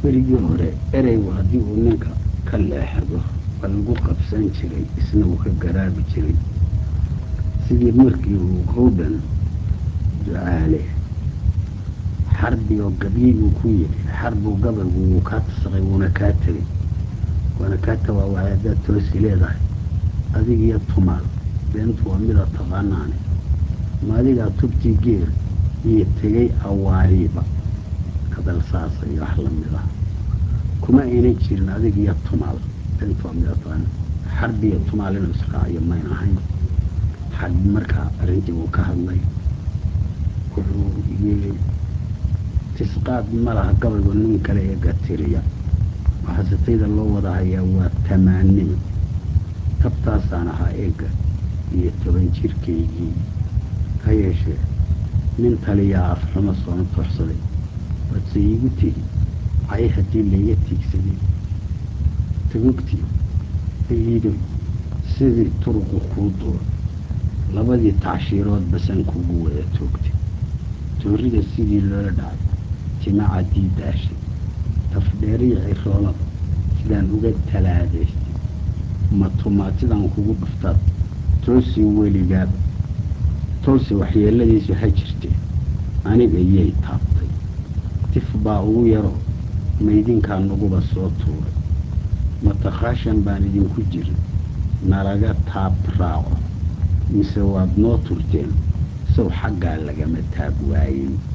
berigii hore ereygu haddii uu ninka ka leexdo waa lagu qabsan jiray isna uu ka garaabi jiray sidii markii uu howdhan ducaale xarbigoo gabyiguu ku yidhi xarbuu gabaygu wuu kaa tasaqay wuuna kaa tegey waana kaa tawaawacay haddaad toosi leedahay adigiyo tumaal beentu waa mida taqaanaane ma adigaa tubtii geer iyo tegey awaariiba hadal saasa iyo wax lamid ah kuma aynan jirin adigiyo tumaal beentu waa mida taqaana xarbiyo tumaal inuu israaciyo mayn ahayn xarbi markaa arrintii uu ka hadlay wuxuu yidhi tisqaad ma laha gabaygu nin kale ee gatiriya waxaasitayda loo wada hayaa waa tamaanima tabtaasaan ahaa eegga iyo toban jirkaygii ha yeeshee nin taliyaa afxumo soona tooxsaday badse iigu tegi cay haddii layga tiigsaday tagogtii ayiidoy sidii turuqu kuu duuro labadii tacshiirood basan kugu wada toogtay toorrida sidii loola dhacay timacaddii daashay tafdheeriya ciroolada sidaan uga talaadaystay matumaatidaan kugu dhuftaad toosii weligaaba tolse waxyeeladiisu ha jirtee aniga yay taabtay tif baa ugu yaroo maydinkaa naguba soo tuuray matakhaashan baan idinku jirin nalaga taab raaco mise waad noo turteen sow xaggaa lagama taab waayey